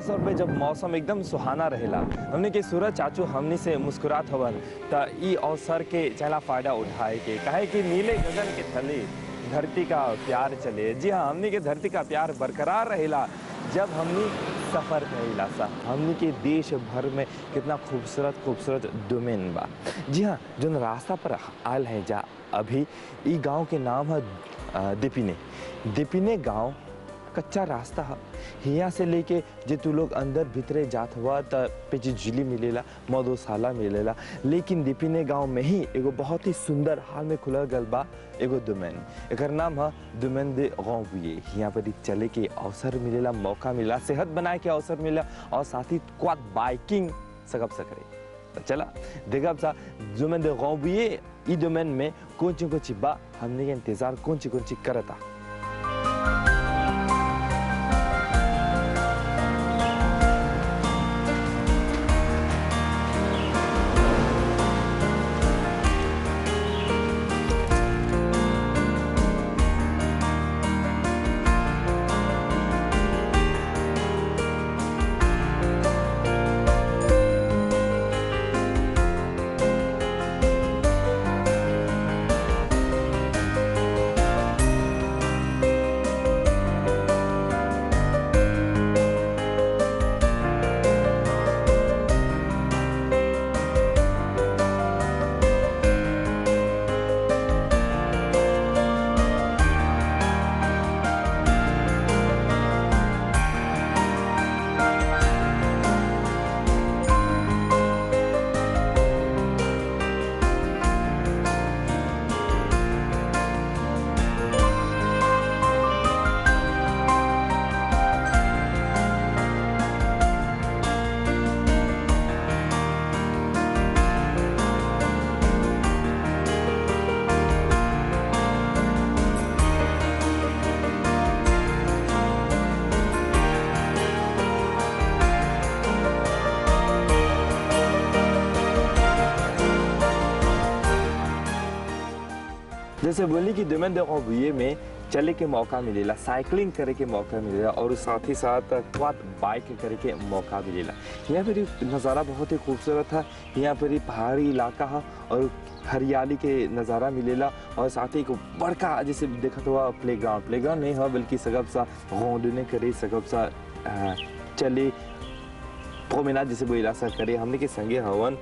खास तौर पे जब मौसम एकदम सुहाना रहेला हमने के सूरज चाचू हमनी से मुस्कुरात हवन त ई अवसर के चला फायदा उठाए के काहे कि नीले गगन के थले धरती का प्यार चले जी हाँ हमनी के धरती का प्यार बरकरार रहेला जब हमनी सफ़र करेला सा हमनी के देश भर में कितना खूबसूरत खूबसूरत डोमेन बा जी हाँ जो रास्ता पर आयल है जा अभी ई गांव के नाम है अ, दिपिने दिपिने गांव कच्चा रास्ता है हिया से लेके जे तू लोग अंदर भीतरे जात हुआ त पेची झिली मिलेला मधुशाला मिलेला लेकिन दिपिने गांव में ही एगो बहुत ही सुंदर हाल में खुलल गल बा एगो दुमेन एकर नाम है दुमेन दे गौविये यहाँ पर ही चले के अवसर मिलेला मौका मिला सेहत बनाए के अवसर मिला और साथ ही क्वाद बाइकिंग सकब सकरे तो चला देखब सा दुमेन दे गौविये ई डोमेन में कौन ची कौन ची बा हमने के इंतजार कौन ची कौन ची करता जैसे बोली कि दुमेन दे गौविये में चले के मौका मिलेला साइकिलिंग करे के मौका मिलेला और साथ ही साथ क्वाद बाइक करे के मौका मिलेला यहाँ पर ही नज़ारा बहुत ही खूबसूरत है यहाँ पर ही पहाड़ी इलाका है और हरियाली के नज़ारा मिलेला और साथ ही एक बड़का जैसे देखत हुआ प्ले ग्राउंड प्ले ग्राउंड नहीं है बल्कि सगब सा गोंडने करे सगब सा अ, चले प्रोमेनाड जैसे बोला सा करे हमने के संगे हवन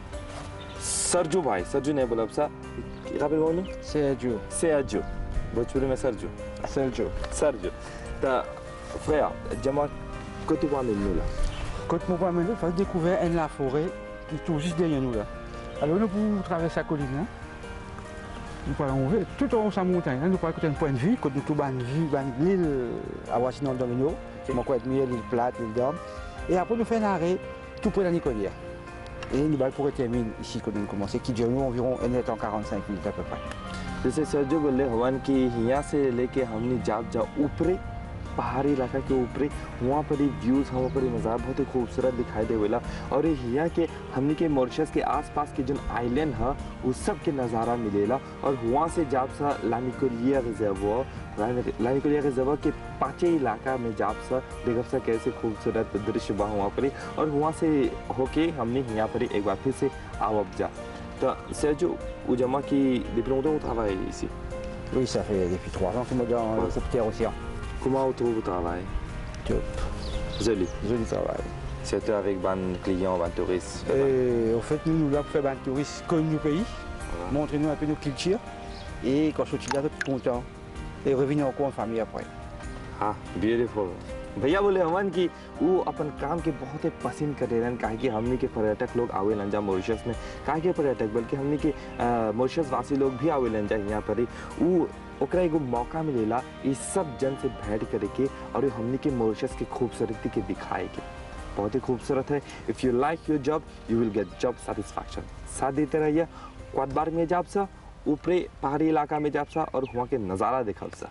सरजू भाई सरजू नहीं बोला सा क्या पे बोलूं Sergio. Sergio. भोजपुरी में सरजू Sergio. सरजू त frère dis-moi que tu vois nous là Quand mon père m'a fait découvrir un la forêt qui est tout juste derrière nous là. Alors nous pour traverser la colline là. Nous parlons tout en haut de sa montagne. là, Nous parlons d'un point de vue, quand nous tout ban vue, ban l'île à Washington Domino. C'est mon coin de l'île plate, l'île d'Orme. Et après nous faisons un arrêt tout près de la Nicolière. Et nous allons pour terminer ici quand nous commençons, qui dure nous environ 1 heure 45 minutes à peu près. जैसे सरजू बोले हवन कि यहाँ से लेके हमने जाप जा ऊपरे पहाड़ी इलाका के ऊपरे वहाँ पर ही व्यूज़ वहाँ पर ही नज़ारा बहुत ही खूबसूरत दिखाई देवेला और ये यहाँ के हमने के मॉरिशस के आसपास के जो आइलैंड है उस सब के नज़ारा मिलेला और वहाँ से जाप सा लानिकोलिया रिजर्व लानिकोलिया रिजर्व के पाँचे इलाका में जाप सा देखब सा कैसे खूबसूरत दृश्य बा वहाँ पर ही और वहाँ से होके हमने यहाँ पर ही एक बार फिर से आवब जा तो Sergio, o Diamant qui depuis longtemps on travaille ici. Oui, ça fait depuis 3 ans que moi dans Ouais. l'hélicoptère océan. Comment on trouve le travail Top. Joli. Joli travail. Surtout avec ban clients, ban touristes. Et en fait, nous, nous là pour faire un tourisme comme nos pays, Voilà. montrer nous un peu nos cultures. Et quand je suis là, je suis content. Et revenir encore en famille après. हाँ beautiful भैया बोले हमन कि वो अपन काम के बहुत ही पसंद करे रहन काहे कि हमनी के पर्यटक लोग आवेलन जा मॉरिशस में काहे के पर्यटक बल्कि हमनी के अ, मॉरिशस वासी लोग भी आवेलन जा यहाँ पर ही वो ओकरा एगो मौका मिलेला इस सब जन से भेंट करे के और ये हमनी के मॉरिशस के खूबसूरती के दिखाए के बहुत ही खूबसूरत है if you like your job you will get job satisfaction साथ देते रहिए क्वादबार में जाब सा ऊपरे पहाड़ी इलाका में जाब सा और वहाँ के नज़ारा देखब सा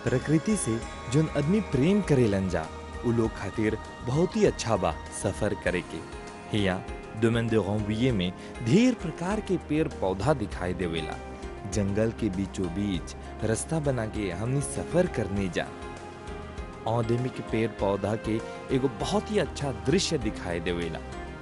प्रकृति से जोन आदमी प्रेम करेलन जा उ लोग खातिर बहुत ही अच्छा बा सफर करे के हिया डोमेन de Rambouillet में ढेर प्रकार के पेड़ पौधा दिखाई देवेला जंगल के बीचों बीच रास्ता बना के हमनी सफर करने जा औदेमी के पेड़ पौधा के एगो बहुत ही अच्छा दृश्य दिखाई देवेला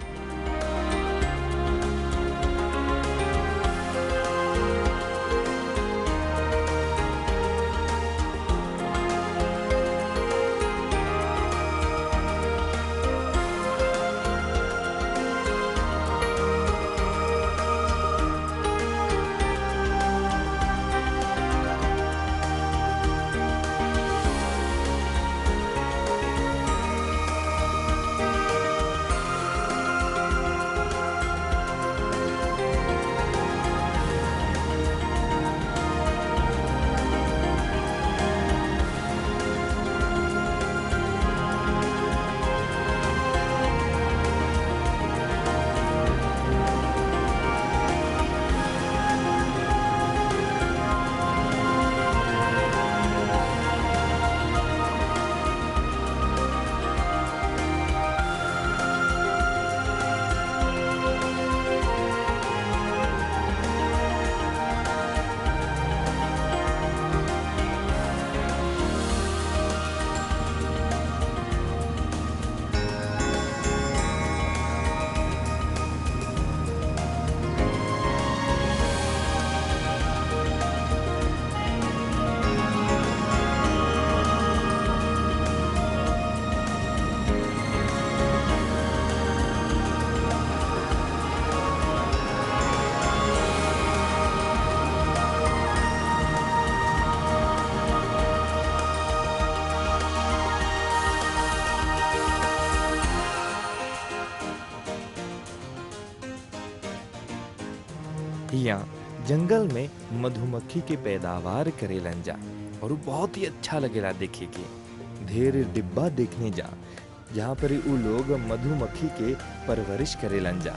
यहाँ जंगल में मधुमक्खी के पैदावार करेलन जा और वो बहुत ही अच्छा लगेला देखे के ढेर डिब्बा देखने जा जहाँ पर उ लोग मधुमक्खी के परवरिश करेलन जा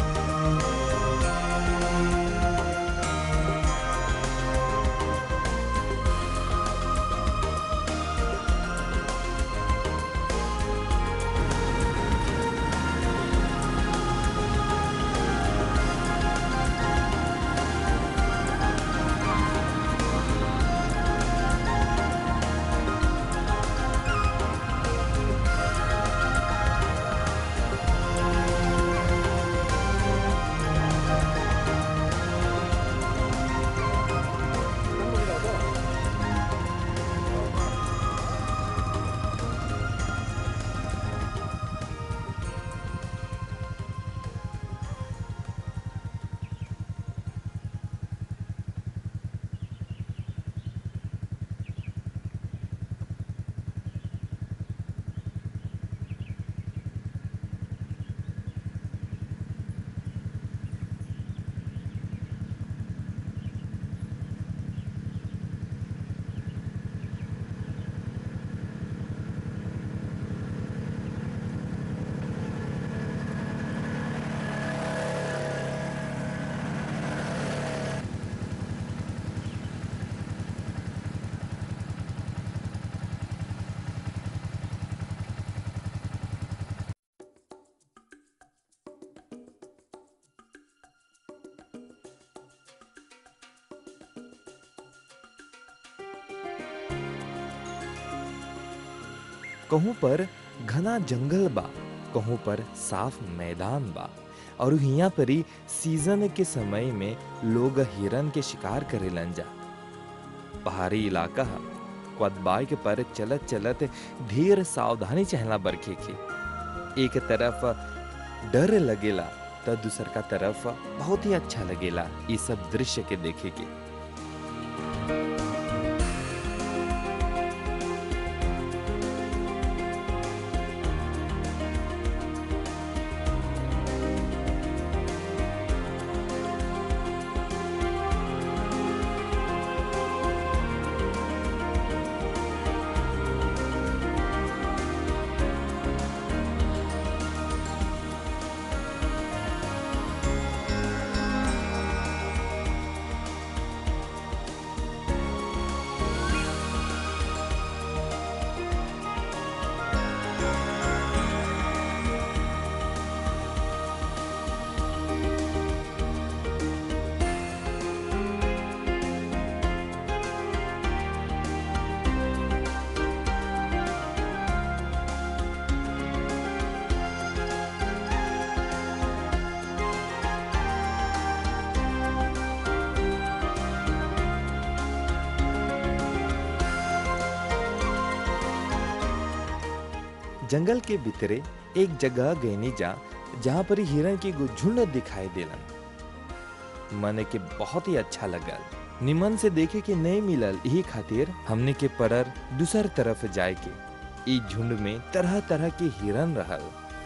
कहूँ पर घना जंगल बा कहूँ पर साफ मैदान बा और हिया परी सीजन के समय में लोग हिरन के शिकार करेलन जा पहाड़ी इलाका ह क्वद बाइक पर चलत चलत ढेर सावधानी चहला बरखे के एक तरफ डर लगेला तो दूसर का तरफ बहुत ही अच्छा लगेला ये सब दृश्य के देखे के जंगल के भीतरे एक जगह गईनी जा जहाँ पर हिरन के एगो झुंड दिखाई देलन मने के बहुत ही अच्छा लगल निमन से देखे के नहीं मिलल यही खातिर हमने के पड़र दूसर तरफ जाए के ई झुंड में तरह तरह के हिरन रहल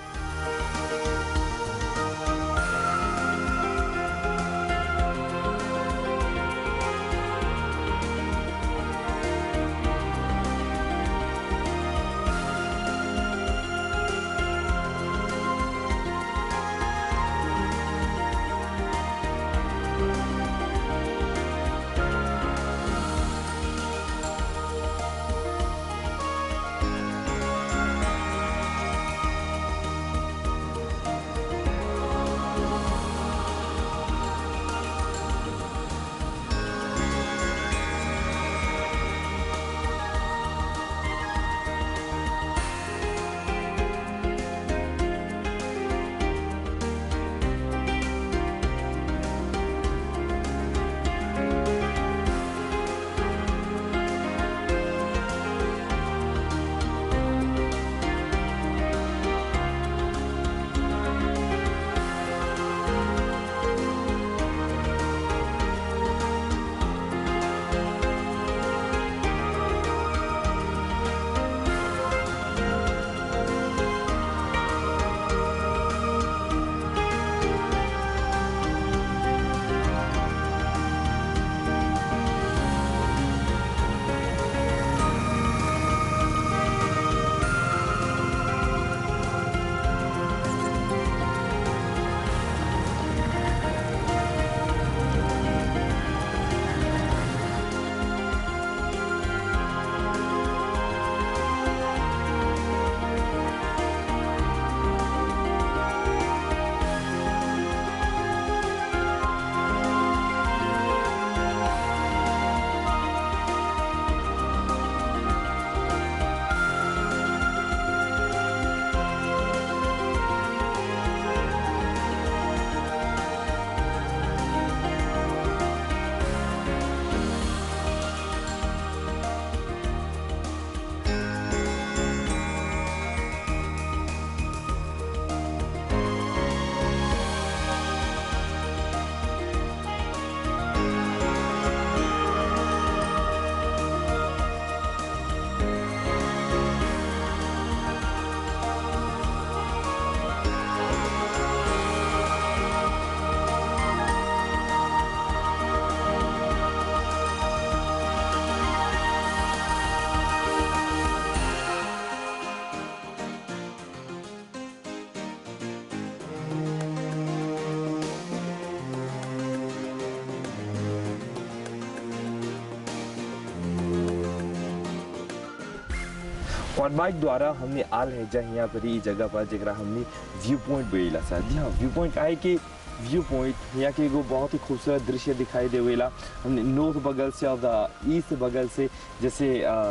और बाइक द्वारा हमने आल है जा यहाँ पर ई जगह पर जरा हमने व्यू पॉइंट बेला सा जी हाँ व्यू पॉइंट आए कि व्यू पॉइंट यहाँ के एगो बहुत ही खूबसूरत दृश्य दिखाई देवेला हमने नॉर्थ बगल से और द ईस्ट बगल से जैसे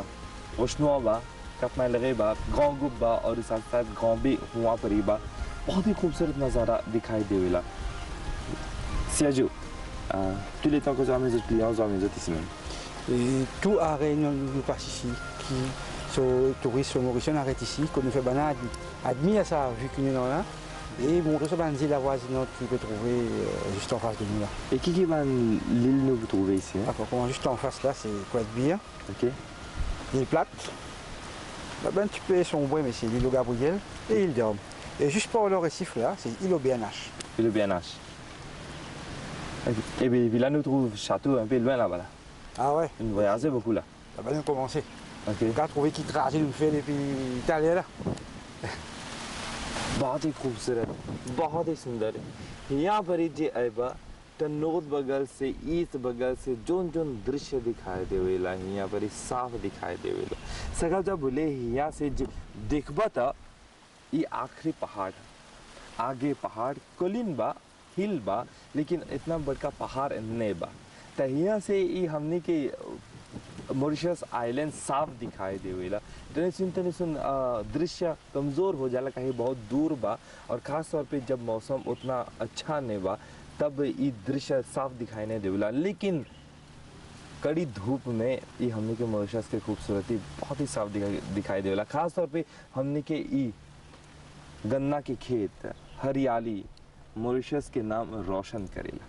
ओशनुआ बा कपमा लगे बा गाँव गुब बा और साथ साथ गाँव भी हुआ पर ही बा बहुत ही खूबसूरत नज़ारा दिखाई देवेला Sergio, euh, tous les temps que vous mes autres clients, vous mes autres ici même. Et tout à Réunion nous passe ici, qui sont touristes mauriciens arrêtent ici, qu'on nous fait banane, admis à ça, vu qu'on est là. Et bon, tout ça, ben, c'est la voisinante qui peut trouver euh, juste en face de nous là. Et qui qui va l'île nous vous trouvez ici hein? D'accord, comment juste en face là, c'est quoi de bière, Ok. l'île plate. Là, ben, tu peux sombrer, mais c'est l'île au Gabriel et l'île d'Homme. Et juste par le récif là, c'est l'île au BNH. Et le BNH. Et puis, puis là, nous trouvons le château un peu loin là-bas. Là. Ah ouais, Nous voyageons beaucoup là. là, ben, nous commencer. Ok. On a trouvé qui trajet nous fait depuis Italie là. बहुत ही खूबसूरत बहुत ही सुंदर है यहाँ पर ही जे आएबा तो नॉर्थ बगल से ईस्ट बगल से जोन जोन दृश्य दिखाई देवेला यहाँ पर ही साफ दिखाई देवेला सगल जब बोले यहाँ से जे देखबा था ये आखिरी पहाड़ है आगे पहाड़ कोलिन बा हिल बा लेकिन इतना बड़का पहाड़ नहीं बा तो यहाँ से ये हमने के मॉरिशस आइलैंड साफ दिखाई देवेला तनी सुन तनी सुन अ, दृश्य कमज़ोर हो जाला कहीं बहुत दूर बा और ख़ास तौर पे जब मौसम उतना अच्छा नहीं बा तब ई दृश्य साफ दिखाई नहीं देवेला लेकिन कड़ी धूप में ये हमने के मॉरिशस के खूबसूरती बहुत ही साफ दिखाई दिखाई देवेला खास तौर पे हमने के ई गन्ना के खेत हरियाली मॉरिशस के नाम रोशन करेला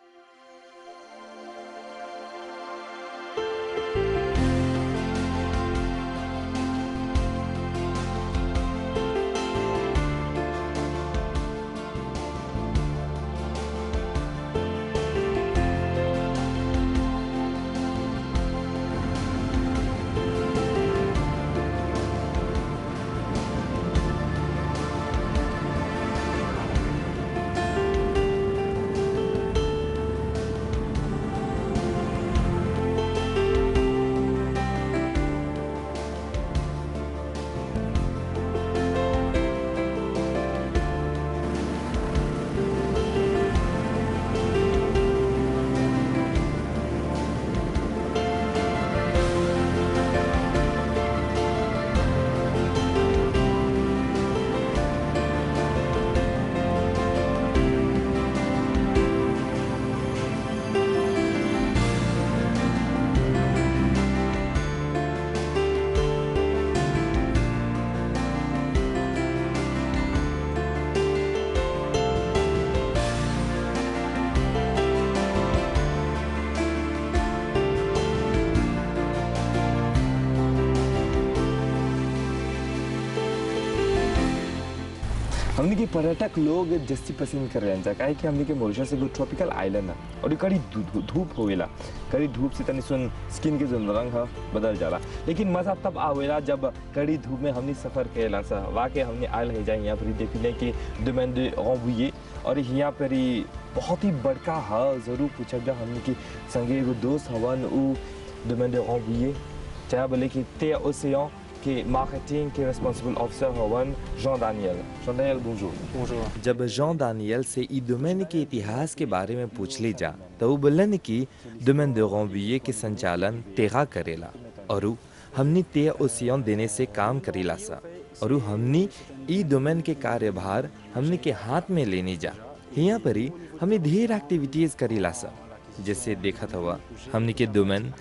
हमने के पर्यटक लोग जस्ती पसंद कर रहे हैं काहे कि हमने के मॉरिशस एगो ट्रॉपिकल आइलैंड है और ये कड़ी धू- धू- धूप होवेला कड़ी धूप से तनी सुन स्किन के जो रंग है बदल जाला लेकिन मजा तब आवेला जब कड़ी धूप में हमने सफर करेला सा वाके हमने आयल है जाए यहाँ पर ही देख ले कि डोमेन de Rambouillet और यहाँ पर ही बहुत ही बड़का है जरूर पूछब जा हमने की संगे एगो दोस्त हवन उ डोमेन de Rambouillet चाहे बोले कि ते ओसेन के मार्केटिंग के रिस्पांसिबल ऑफिसर हवन John Daniel John Daniel bonjour Bonjour. जब जॉन दानियल से ई डोमेन के इतिहास के बारे में पूछ ली जा तो वो बोलन कि डोमेन de Rambouillet के संचालन तेगा करेला और उ हमनी ते ओसियन देने से काम करेला सा और उ हमनी ई डोमेन के कार्यभार हमनी के हाथ में लेने जा यहाँ पर ही हमनी ढेर एक्टिविटीज करेला सा जैसे देखत हुआ हमनी के डोमेन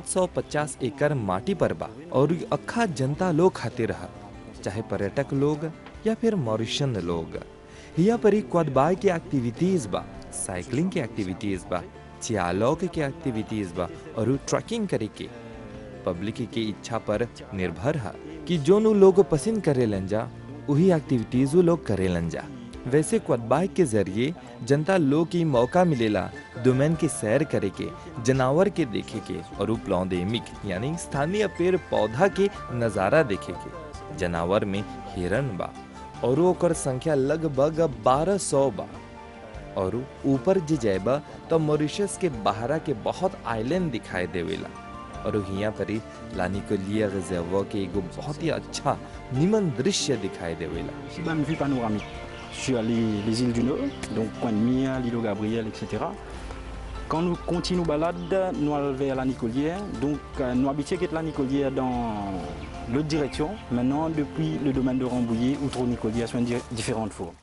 750 एकड़ माटी पर बा और इ अखा जनता लोग खातिर रहा चाहे पर्यटक लोग या फिर मॉरिशन लोग यहाँ पर ही क्वादबाई की एक्टिविटीज बा साइकिलिंग की एक्टिविटीज बा चियालॉक की एक्टिविटीज बा और उ ट्रैकिंग करे के पब्लिक के इच्छा पर निर्भर है कि जो नु लोग पसंद करेलन जा वही एक्टिविटीज वो लोग करेलन जा वैसे क्वादबाइक के जरिए जनता लोग की मौका मिलेला डोमेन के सैर करे के जानवर के देखे के और प्लॉन्डेमिक यानी स्थानीय पेड़ पौधा के नज़ारा देखे के जानवर में हिरन बा और ओकर संख्या लगभग 1200 बा और ऊपर जे जाएबा तो मॉरिशस के बहरा के बहुत आइलैंड दिखाई देवेला और यहाँ पर ही लानिकोलिया रिजर्व के एगो बहुत ही अच्छा निमन दृश्य दिखाई देवेला Ici, bah, une vue panoramique sur les, les îles du Nord, donc Point de Mire, l'île au Gabriel, etc. Quand nous continuons balade, nous allons vers la Nicolière. Donc, euh, nous habitons la Nicolière dans l'autre direction. Maintenant, depuis le domaine de Rambouillet, outre Nicolière, sur une di- différentes formes.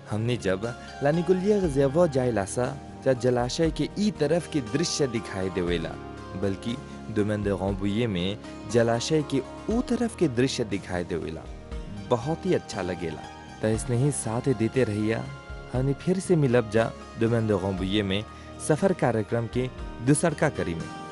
हमने जब लानिकुलिया गजेवो जाइलासा जा जलाशय के ई तरफ के दृश्य दिखाई देवेला बल्कि दुमेन de Rambouillet में जलाशय के ऊ तरफ के दृश्य दिखाई देवेला बहुत ही अच्छा लगेला त इसने ही साथ देते रहिया हमने फिर से मिलब जा दुमेन de Rambouillet में सफर कार्यक्रम के दूसर का करी में